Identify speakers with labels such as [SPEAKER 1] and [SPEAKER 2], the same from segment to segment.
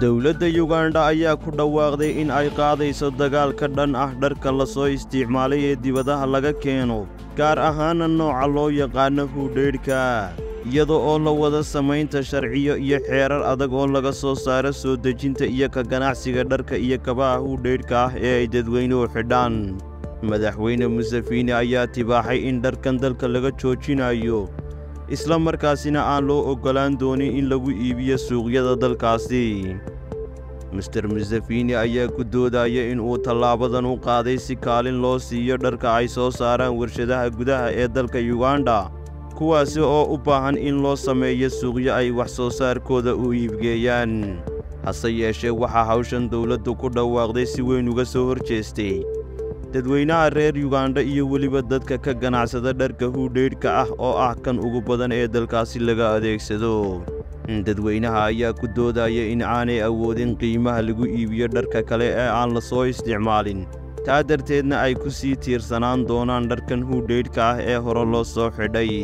[SPEAKER 1] dowladda yugandha ayaa ku dhawaaqday in ay qaadayso dagaal ka dhan ah dharka la soo isticmaalay ee dibadaha laga keeno gaar ahaana nooca loo yaqaano huudheydhka iyada oo la wada samaynta sharciyo iyo xeerar adag oo laga soo saaro soo dejinta iyo ka ganacsiga dharka iyo kabaha huudheydhka ah ee ay dadweynuhu xidhaan madaxweyne musefiini ayaa tibaaxay in dharkan dalka laga joojinayo isla markaasina aan loo oggolaan doonin in lagu iibiyo suuqyada dalkaasi mister musefiini ayaa ku doodaya in uu tallaabadan u qaaday si kaalin loo siiyo dharka ay soo saaraan warshadaha gudaha ee dalka yugandha kuwaasi oo u baahan in loo sameeyo suuqyo ay wax soo saarkooda u iibgeeyaan hase yeeshee waxaa hawshan dowladdu ku dhawaaqday si weyn uga soo hor jeestay dadweynaha reer yugandha iyo weliba dadka ka ganacsada dharka huudheydhka ah oo ah kan ugu badan ee dalkaasi laga adeegsado dadweynaha ayaa ku doodaya in aanay awoodin qiimaha lagu iibiyo dharka kale ee aan la soo isticmaalin taa darteedna ay ku sii tiirsanaan doonaan dharkan huudheydhka ah ee hore loo soo xidhay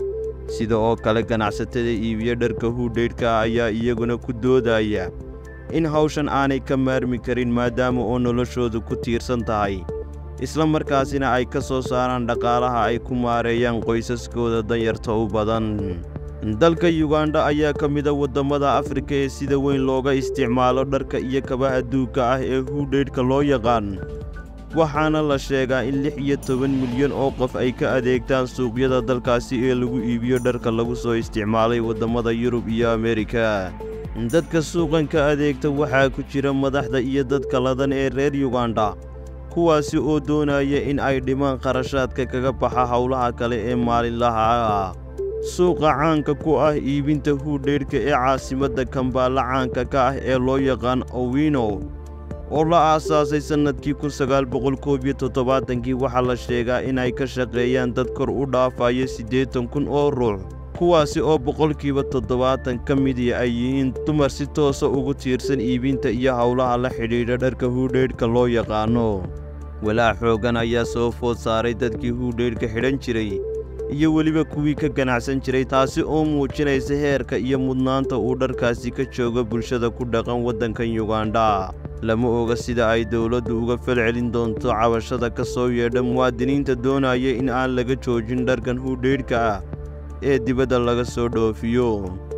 [SPEAKER 1] sida oo kale ganacsatada iibiyo dharka huudheydhka ayaa iyaguna ku doodaya in hawshan aanay ka maarmi karin maadaama oo noloshoodu ku tiirsan tahay isla markaasina ay ka soo saaraan dhaqaalaha ay ku maareeyaan qoysaskooda danyarta u badan dalka yugandha ayaa ka mida waddamada afrika ee sida weyn looga isticmaalo dharka iyo kabaha duugka ah ee huudheydhka loo yaqaan waxaana la sheegaa in lix iyo toban milyan oo qof ay ka adeegtaan suuqyada dalkaasi ee lagu iibiyo dharka lagu soo isticmaalay waddamada yurub iyo ameerika dadka suuqan ka adeegta waxaa ku jira madaxda iyo dadka ladan ee reer yugandha kuwaasi oo doonaya in ay dhimaan kharashaadka kaga baxa howlaha kale ee maalinlaha ah suuqa caanka ku ah iibinta huudheydhka ee caasimadda kambaalla caanka ka ah ee loo yaqaan owino oo la aasaasay sannadkii kun sagaal boqol koob iyo toddobaatankii waxaa la sheegaa in ay ka shaqeeyaan dad kor u dhaafayo siddeetan kun oo ruux kuwaasi oo boqolkiiba toddobaatan ka midii ay yihiin dumar si toosa ugu tiirsan iibinta iyo howlaha la xidhiidha dharka huudheydhka loo yaqaano walaac xooggan ayaa soo food saaray dadkii huudheydhka xidhan jiray iyo weliba kuwii ka ganacsan jiray taasi oo muujinaysa heerka iyo mudnaanta uu dharkaasi ka joogo bulshada ku dhaqan waddankan yugandha lama oga sida ay dowladdu uga falcelin doonto cabashada ka soo yeedha muwaadiniinta doonaya in aan laga joojin dharkan huudheydhka ah ee dibadda laga soo dhoofiyo